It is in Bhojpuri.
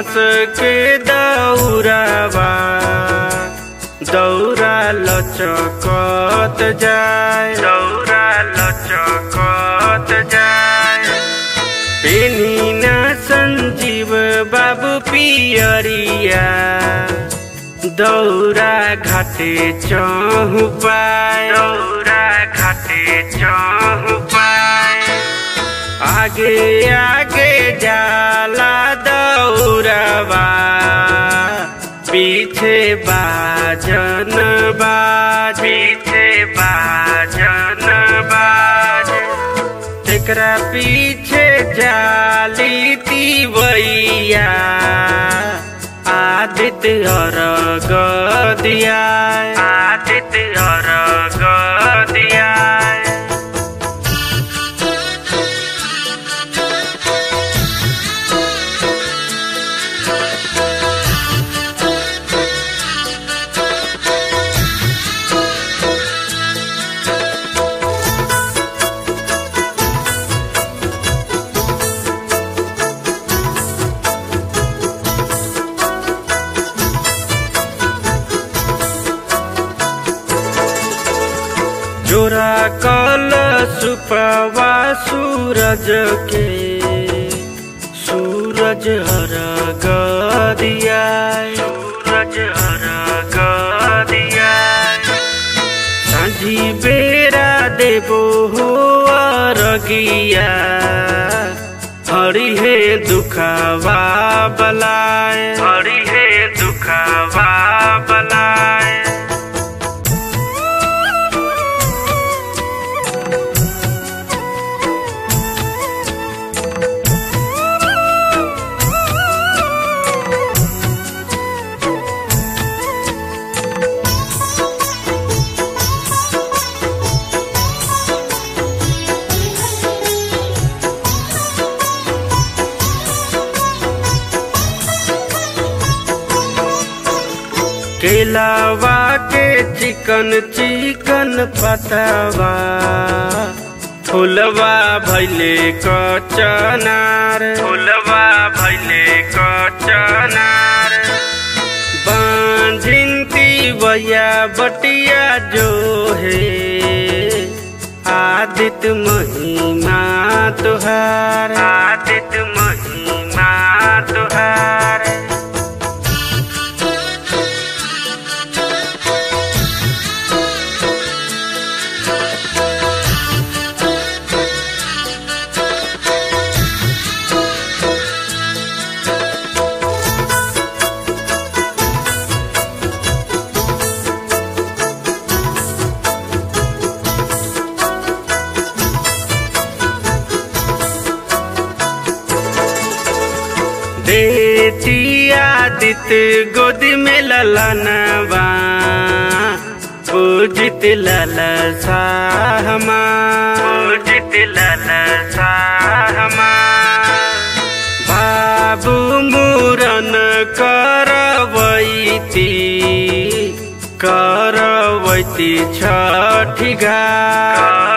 बांस के दौरावा दौरा लचकत जाए दौरा लचकत जाए पेनी न संजीव बाबू पियरिया दौरा घाटे चहु पाए दौरा घाटे चहु पाए आगे आगे जाला दौरवा पीछे बाजन बाज पीछे बाजन बाज तेकरा पीछे जाली तीवैया आदित्य अर्घ दिया आदित्य अर्घ दिया जोरा कल सुपवा सूरज के सूरज हर दिया सूरज हर दिया सांझी बेरा देबो हो अरगिया हरि हे दुखवा बलाए हरि हे दुखवा बलाए केलावा के चिकन चिकन पतवा फुलवा भैले कचनार फुलवा भैले कचनार बांझिंती बया बटिया जो है आदित्य महिमा तुहार आदित्य महिमा तुहार देती आदित्य गोद में ललनवा पूजित लल साहमा पूजित लल साहमा बाबू मूरन करवैती करवैती छठी घाट